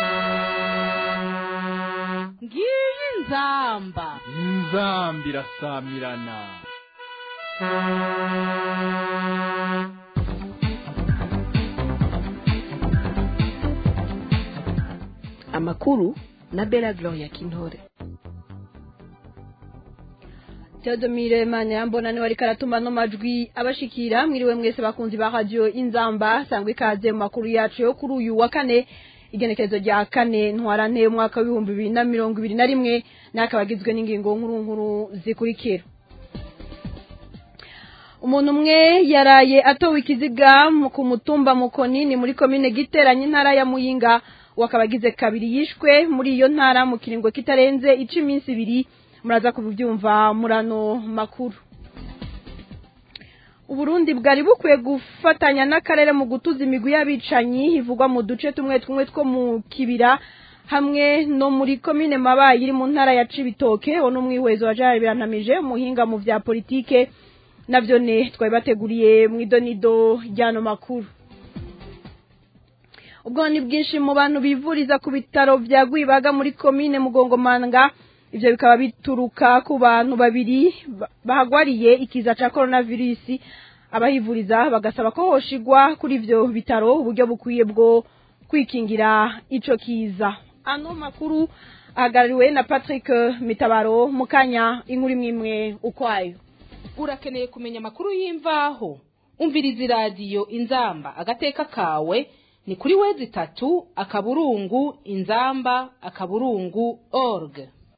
ngiyi nzamba inzambi irasamirana amakuru na bela gloria kintore Theodomire Mane ambona ni wari karatuma no majwi abashikira mwiriwe mwese bakunzi ba radio Inzamba sangwe ikaze mu makuru yacu yo kuri uyu wa kane igenekerezo rya kane ntwarante umwaka w'ibihumbi bibiri na mirongo ibiri na rimwe n'akabagizwe n'ingingo nkuru nkuru zikurikira umuntu umwe yaraye atowe ikiziga mu- ku mutumba mukonini muri komine giteranye intara ya muyinga wakabagize kabiri yishwe muri iyo ntara mu kiringo kitarenze ica iminsi ibiri muraza kubyumva murano makuru uburundi bwari bukwiye gufatanya n'akarere mu gutuza imigwi y'abicanyi ivugwa mu duce tumwe tumwe two mu kibira hamwe no muri komine mabayi iri mu ntara ya cibitoke wo n'umwihwezo wa jari birantamije umuhinga mu vya politike navyo ne twari bateguriye mu idonido ry'ano makuru ubwo ni bwinshi mu bantu bivuriza ku bitaro vya Gwibaga muri komine Mugongomanga ivyo bikaba bituruka ku bantu babiri ba- bahagwariye ikiza ca coronavirus abahivuriza bagasaba ko hoshigwa kuri ivyo bitaro uburyo bukwiye bwo kwikingira ico kiza ano makuru ahagarariwe na Patrick Mitabaro mukanya inkuru imwe imwe ukwayo urakeneye kumenya amakuru y'imvaho umviriza iradiyo inzamba agateka kawe ni kuri wezi itatu akaburungu inzamba akaburungu org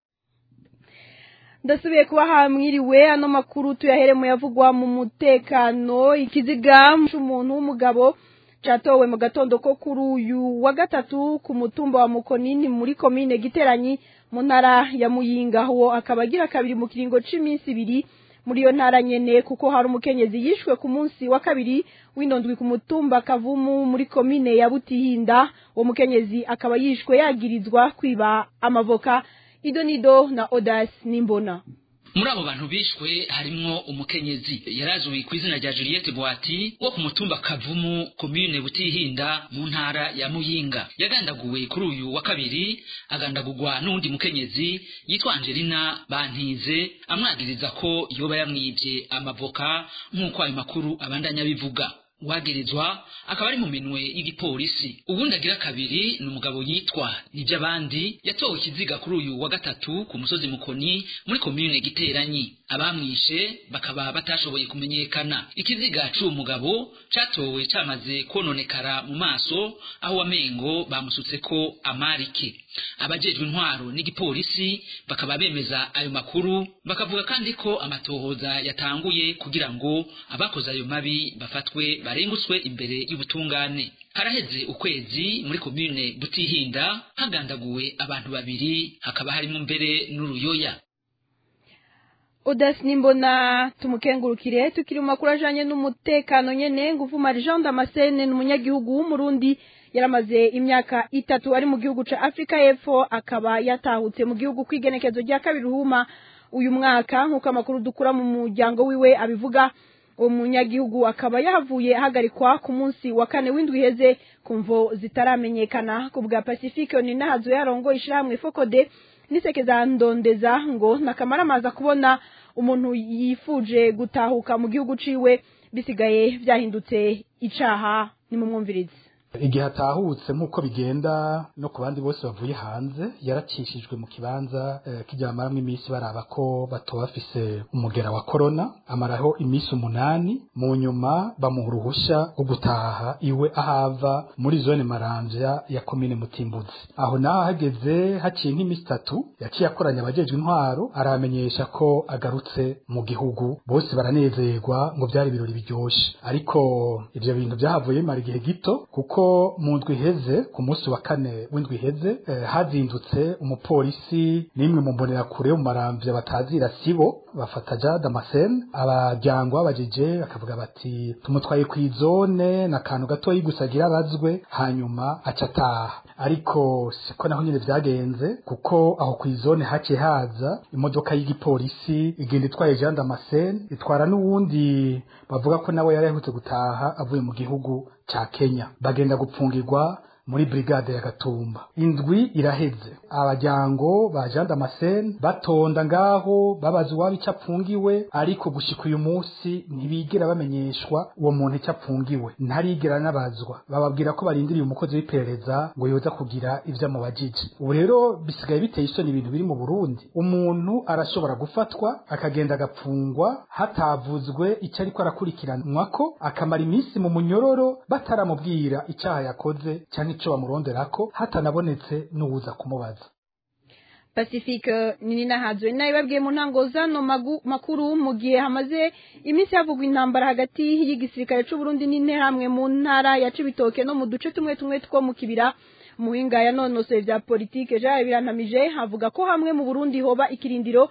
ndasubiye kuba hamwiriwe ano makuru tuyahere mu yavugwa mu mutekano ikiziga c'umuntu w'umugabo catowe mu gatondo ko kuri uyu wa gatatu ku mutumba wa mukonini muri komine giteranyi mu ntara ya muyinga uwo akaba agira kabiri mu kiringo c'iminsi ibiri muri iyo ntara nyene kuko hari umukenyezi yishwe ku munsi wa kabiri w'indondwi ku mutumba kavumu muri komine ya butihinda uwo mukenyezi akaba yishwe yagirizwa kwiba amavoka idonido na odas nimbona muri abo bantu bishwe harimwo umukenyezi yarazwi ku izina rya juliette bwati wo ku mutumba kavumu komine butihinda mu ntara ya muyinga yagandaguwe kuri uyu wa kabiri agandagurwa n'uwundi mukenyezi yitwa angelina bantize amwagiriza ko yoba yamwibye amavoka nk'uko ayo makuru abandanya bivuga uwagirizwa akaba ari mu minwe y'igipolisi ubundi agira kabiri ni umugabo yitwa niby'abandi yatowe ikiziga kuri uyu wa gatatu ku musozi mukoni muri komine giteranyi abamwishe bakaba batashoboye kumenyekana ikiziga c'uwo mugabo catowe camaze kononekara mu maso aho wamengo bamusutseko amarike abajejwe intwaro n'igipolisi bakaba bemeza ayo makuru bakavuga kandi ko amatohoza yatanguye kugira ngo abakoze ayo mabi bafatwe barenguswe imbere y'ubutungane haraheze ukwezi muri komine butihinda hagandaguwe abantu babiri hakaba harimo mbere n'uruyoya odas nimbona tumukengurukire tukiri mu makuru ajanye n'umutekano nyene nguvuma jean damascene ni umunyagihugu w'umurundi yaramaze imyaka itatu ari mu gihugu ca afurika y'epfo akaba yatahutse mu gihugu kw'igenekezo rya kabiri ruhuma uyu mwaka nk'uko amakuru dukura mu muryango wiwe abivuga uwo munyagihugu akaba yahavuye ahagarikwa ku munsi wa kane w'indwi iheze ku mvo zitaramenyekana ku bwa pacifique ni nahazo yarongo ishirahamwe fokode nisekeza ndondeza ngo nakamara amaza kubona umuntu yifuje gutahuka mu gihugu ciwe bisigaye vyahindutse icaha nimumwumvirize igihe atahutse nk'uko bigenda no ku bandi bose bavuye hanze yaracishijwe mu kibanza eh, kijyamaramwo iminsi baraba ko batoba bafise umugera wa korona amaraho iminsi umunani mu nyuma bamuha uruhusha rwo gutaha iwe ahava muri zone maramvya ya komine mutimbuzi aho naho hageze haciye nk'iminsi itatu yaciye akoranya abajejwe intwaro aramenyesha ko agarutse mu gihugu bose baranezerwa ngo byari ibirori biryoshe ariko ivyo bintu byahavuye bimara igihe gito kuko mu ndwi iheze ku munsi wa kane w'indwi iheze eh, hazindutse umupolisi n'imwe mu mbonerakure yo mu maramvya batazira sibo bafata ja damascene abajyango babajije bakavuga bati tumutwaye ku izone na kantu gatoyi gusa agira abazwe hanyuma aca ataha ariko siko naho nyine vyagenze kuko aho ku izone haciye haza imodoka y'igipolisi igenda itwaye Jean Damascene itwara n'uwundi bavuga ko nawe yari yahutse gutaha avuye mu gihugu ca Kenya bagenda gupfungirwa muri brigade ya Gatumba indwi iraheze abajyango ba Jean Damascene batonda ngaho babaza uwaba icyo apfungiwe ariko gushika uyu munsi ntibigera bamenyeshwa uwo muntu icyo apfungiwe ntarigera nabazwa bababwira ko barindiriye umukozi w'iperereza ngo yoza kugira ivyo amubajije ubu rero bisigaye biteye isoni ibintu biri mu Burundi umuntu arashobora gufatwa akagenda agapfungwa hatavuzwe icyo ariko arakurikiranwa ko akamara iminsi mu munyororo bataramubwira icyaha yakoze cyangwa icyo bamuronderako hatanabonetse n'uwuza kumubaza pacifique nini nahazwe nayo babwiye mu ntango zano magu- makuru mu gihe hamaze iminsi havugwa intambara hagati y'igisirikare c'u Burundi n'interahamwe mu ntara ya Cibitoke no mu duce tumwe tumwe two mu kibira muhinga yanonosoye vya politike Jean Birantamije avuga ko hamwe mu Burundi hoba ikirindiro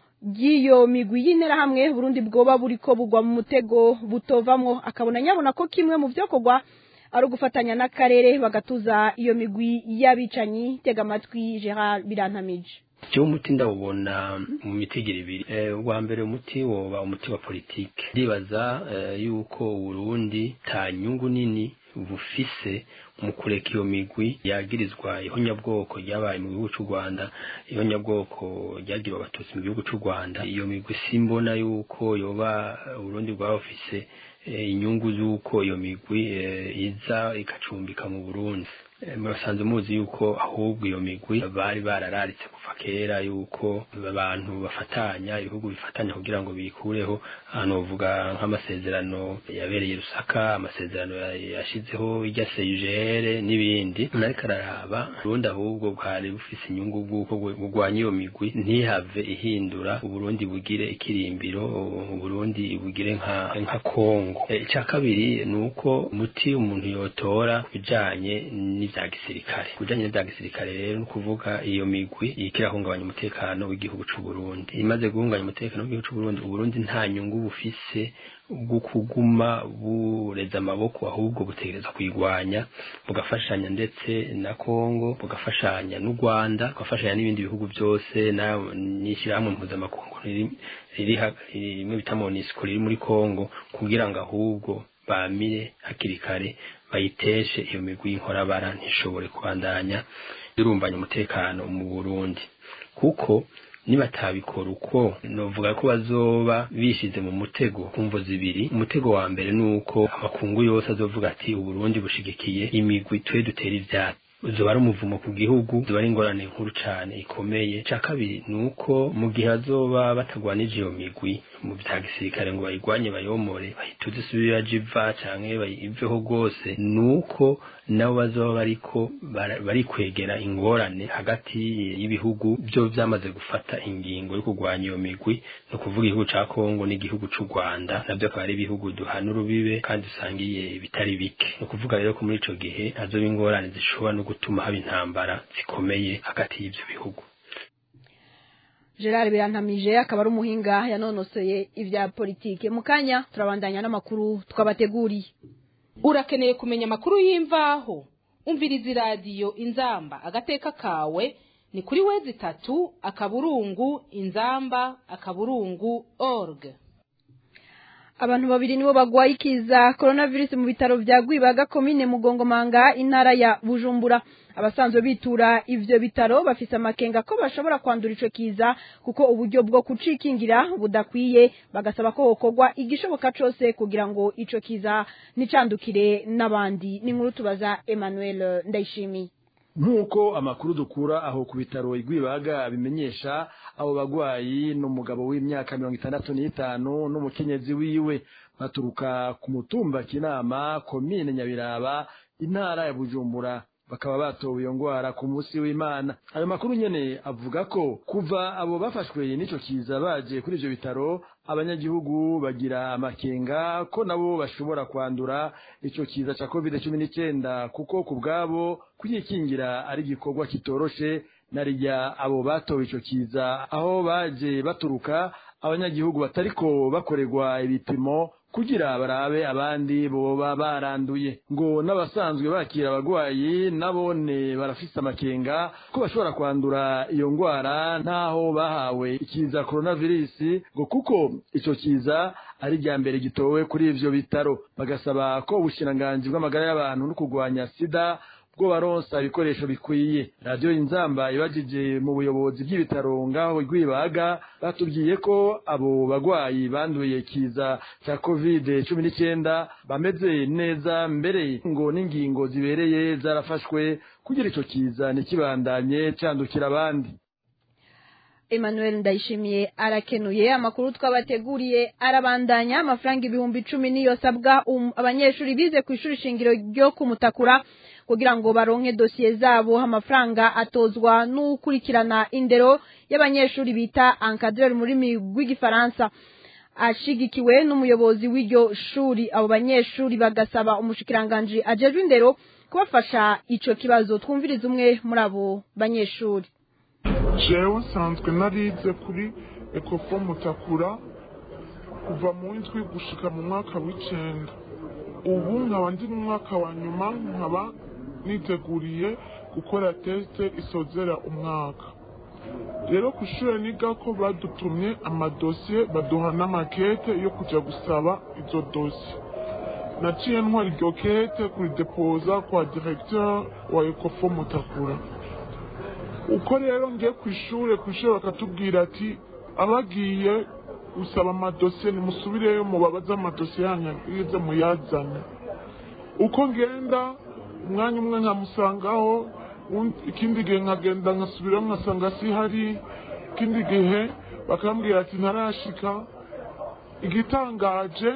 ry'iyo migwi y'interahamwe Burundi bwoba buriko bugwa mu mutego butovamwo akabona nyabona ko kimwe mu vyokorwa ari ugufatanya n'akarere bagatuza iyo migwi y'abicanyi tega amatwi Gerard Birantamije jewe umuti ndawubona mu mitigiri ibiri Eh, ubwa mbere umuti woba umuti wa politike ndibaza eh, yuko uburundi ta nyungu nini bufise mu kureka iyo migwi yagirizwa ihonyabwoko ryabaye mu gihugu c'u rwanda ihonyabwoko ryagiriwe abatutsi mu gihugu c'u rwanda iyo migwi simbona yuko yoba eh, uburundi bwaba bufise eh, inyungu z'uko iyo migwi eh, iza igacumbika mu burundi Eh, murasanzwe muzi yuko ahubwo iyo migwi bari barararitse kuva kera yuko abantu bafatanya ibihugu bifatanya kugira ngo bikureho ahantu bavuga nk'amasezerano yabereye i Rusaka amasezerano ya- yashizeho irya seyugere n'ibindi nariko araraba uburundi ahubwo bwari bufise inyungu bw'uko bwe- bugwanya iyo migwi ntihave ihindura uburundi bugire ikirimbiro uburundi bugire nka nka kongo Eh, icya kabiri ni uko umuti umuntu yotora bijanye n'ivya gisirikare bijanye n'ivya gisirikare rero ni ukuvuga iyo migwi iriko irahungabanya umutekano w'igihugu c'u Burundi imaze guhungabanya umutekano w'igihugu c'u Burundi uburundi nta nyungu bufise bwo kuguma bureza amaboko ahubwo butegereza kuyigwanya bugafashanya ndetse na Kongo bugafashanya n'u Rwanda bugafashanya n'ibindi bihugu byose na n'ishyirahamwe mpuzamakungu riri riri ha- rimwe bita MONUSCO riri muri Kongo kugira ngo ahubwo bamire hakiri kare bayiteshe iyo migwi y'inkorabara ntishobore kubandanya irumbanya umutekano mu Burundi kuko nibatabikora uko novuga ko bazoba bishize mu mutego kumvo zibiri umutego wa mbere ni uko amakungu yose azovuga ati uburundi bushigikiye imigwi twe dutera ivyatsi uzoba ari umuvumo ku gihugu zoba ari ingorane nkuru cane ikomeye ca kabiri ni uko mu gihe bazoba batagwanije iyo migwi mu vya gisirikare ngo bayigwanye bayomore bahituze isubira jiva canke bayiveho rwose ni uko nabo bazoba bariko bara- barikwegera ingorane hagati y'ibihugu byo vyamaze gufata ingingo yo kurwanya iyo migwi no kuvuga igihugu ca Kongo n'igihugu c'u Rwanda navyo akaba ari ibihugu duhana urubibe kandi usangiye bitari bike no kuvuga rero ko muri ico gihe hazoba ingorane zishobora no gutuma haba intambara zikomeye hagati y'ivyo bihugu Gerard Birantamije akaba ari umuhinga yanonosoye ivya politike mu kanya turabandanya n'amakuru twabateguriye urakeneye kumenya amakuru y'imvaho umviriza iradiyo inzamba agateka kawe ni kuri wezi itatu akaburungu inzamba akaburungu org abantu babiri nibo bagwaye ikiza coronavirus mu bitaro vya Gwibaga komine Mugongomanga intara ya Bujumbura abasanzwe bitura ivyo bitaro bafise amakenga ko bashobora kwandura ico kiza kuko uburyo bwo kucikingira budakwiye bagasaba ko hokorwa igishoboka cose kugira ngo ico kiza nicandukire n'abandi ni nkuru tubaza Emmanuel Ndayishimiye nk'uko amakuru dukura aho ku bitaro igwibaga bimenyesha abo bagwayi n'umugabo w'imyaka mirongo itandatu n'itanu n'umukenyezi wiwe baturuka ku mutumba kinama komine nyabiraba intara ya bujumbura bakaba batowe iyo ngwara ku munsi w'imana ayo makuru nyene avuga ko kuva abo bafashwe n'ico kiza baje kuri ivyo bitaro abanyagihugu bagira amakenga ko nabo bashobora kwandura ico kiza ca covid cumi n'icenda kuko ku bwabo kwikingira ari igikorwa kitoroshe narirya abo batowe ico kiza aho baje baturuka abanyagihugu batariko bakorerwa ibipimo kugira barabe abandi boba baranduye ngo n'abasanzwe bakira abagwayi nabone barafise amakenga ko bashobora kwandura iyo ngwara ntaho bahawe ikiza coronavirus ngo kuko ico kiza ari irya mbere gitowe kuri ivyo bitaro bagasaba ko ubushiranganji bw'amagara y'abantu no kurwanya sida bwo baronsa ibikoresho bikwiye radiyo inzamba ibajije mu buyobozi bw'ibitaro ngaho rwibaga batubwiye ko abo bagwayi banduye kiza cya covid cumi n'icyenda bameze neza mbere ngo n'ingingo zibereye zarafashwe kugira ico kiza ntikibandanye candukira abandi Emmanuel Ndayishimiye arakenuye amakuru twabateguriye arabandanya amafaranga ibihumbi icumi niyo sabwa um, abanyeshuri bize ku ishuri shingiro ryo kumutakura kugira ngo baronke dosiye zabo amafaranga atozwa n'ukurikirana indero y'abanyeshuri bita encadreur muri rw'igifaransa ashigikiwe n'umuyobozi w'iryo shuri abo banyeshuri bagasaba umushikiranganji ajejwe indero kubafasha ico kibazo twumviriza umwe muri abo banyeshuri jewe nsanzwe narize kuri ekofo mutakura kuva mu w'indwi gushika mu mwaka w'icenda ubu nkaba ndi mu mwaka wa nyuma nkaba niteguriye gukora tesite isozera umwaka rero ku ishuri niga ko badutumye amadosiye baduha n'amakete yo kujya gusaba izo dosiye naciye ntwara iryo kete kuridepoza kwa diregiteri wa ekofo mutakura uko rero ngiye ku ishuri ku ishuri bakatubwira ati abagiye gusaba amadosiye nimusubireyo mubabaze amadosiye yanyu yize muyazane uko ngenda umwanya umwe nkamusangaho ikindi gihe nkagenda nkasubirayo nkasanga si hari ikindi gihe bakambwira ati ntarashika igitangaje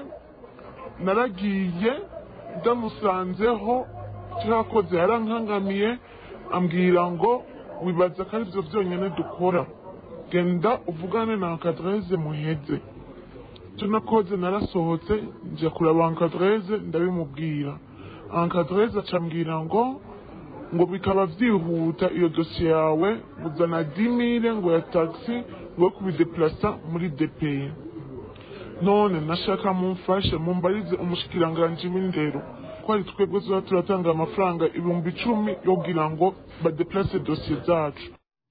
naragiye ndamusanzeho cyakoze yarankangamiye ambwira ngo wibaza ko aribyo byonyine dukora genda uvugane na ankadreze muheze icyo nakoze narasohotse njya kureba ankadreze ndabimubwira ankadreze acambwira ngo ngo bikaba byihuta iyo dosiye yawe uzana dimire ngo ya tagisi ngo kubideplasa muri depeye none nashaka mumfashe mumbarize umushikiranganji w'indero ko ari twebwe tuba turatanga amafaranga ibihumbi icumi yo kugira ngo badeplase dosiye zacu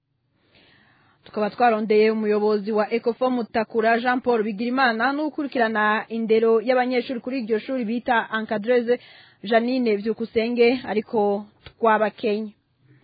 tukaba twarondeye umuyobozi wa ecofo mutakura jean paul bigirimana n'ukurikirana indero y'abanyeshuri kuri iryo shuri bita ankadreze janine byukusenge ariko twabakenya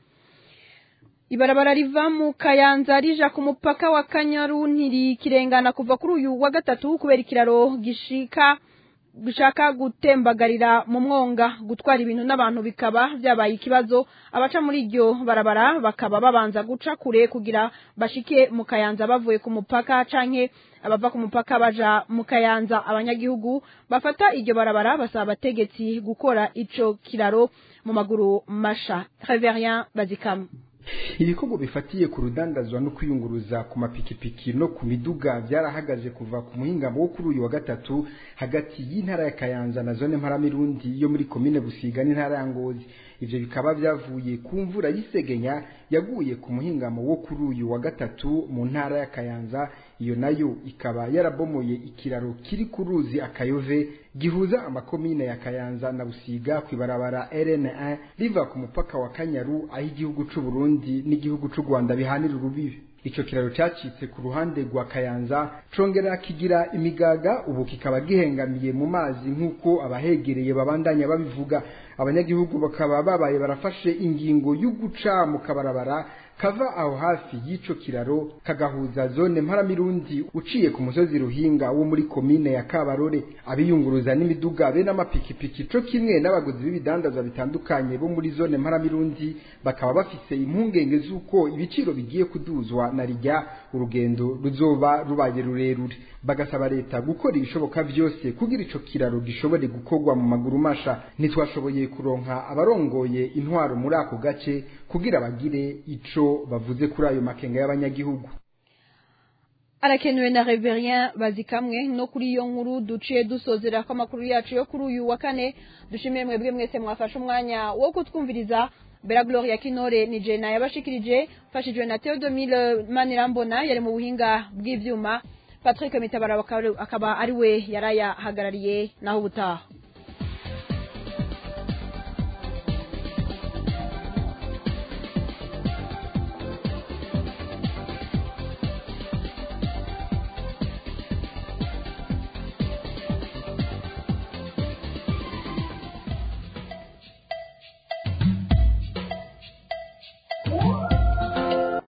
ibarabara riva mu kayanza rija ku mupaka wa kanyaru ntirikirengana kuva kuri uyu wa gatatu kubera ikiraro gishika gushaka gutembagarira mu mwonga gutwara ibintu n'abantu bikaba byabaye ikibazo abaca muri iryo barabara bakaba babanza guca kure kugira bashike mu kayanza bavuye ku mupaka canke abava ku mupaka baja mu kayanza abanyagihugu bafata iryo barabara basaba abategetsi gukora ico kiraro mu maguru masha Reverien Bazikamu ibikorwa bifatiye ku rudandazwa no kwiyunguruza ku mapikipiki no ku miduga byarahagaje kuva ku muhingamo wo kuri uyu wa gatatu hagati y'intara ya kayanza na zone mparamirundi yo muri komine busiga n'intara ya ngozi ivyo bikaba byavuye ku mvura y'isegenya yaguye ku muhingamo wo kuri uyu wa gatatu mu ntara ya kayanza iyo nayo ikaba yarabomoye ikiraro kiri ku ruzi akayove gihuza amakomine ya kayanza na busiga ku ibarabara rn1 riva ku mupaka wa kanyaru aho igihugu c'u burundi n'igihugu c'u rwanda bihanira urubibi ico kiraro cacitse ku ruhande rwa kayanza congera kigira imigaga ubu kikaba gihengamiye mu mazi nk'uko abahegereye babandanya babivuga abanyagihugu bakaba babaye barafashe ingingo y'uguca mu kabarabara kava aho hafi y'ico kiraro kagahuza zone mparamirundi uciye ku musozi ruhinga wo muri komine ya kabarore abiyunguruza n'imiduga be n'amapikipiki co kimwe n'abaguzi b'ibidandazwa bitandukanye bo muri zone mparamirundi bakaba bafise impungenge z'uko ibiciro bigiye kuduzwa na rijya urugendo ruzoba rubaye rurerure bagasaba leta gukora ibishoboka vyose kugira ico kiraro gishobore gukorwa mu maguru masha ntitwashoboye kuronka abarongoye intwaro muri ako gace kugira bagire ico bavuze kuri ayo makenga y'abanyagihugu arakenewe na Reverien bazikamwe no kuri iyo nkuru duciye dusozera ko amakuru yacu yo kuri uyu wa kane dushimiye mwebwe mwese mwafashe umwanya wo kutwumviriza Bella Gloria Kinore ni Jena yabashikirije fashijwe na Theodomile Manirambona yari mu buhinga bw'ivyuma Patrick Mitabara akaba ari we yarayahagarariye naho ubutaha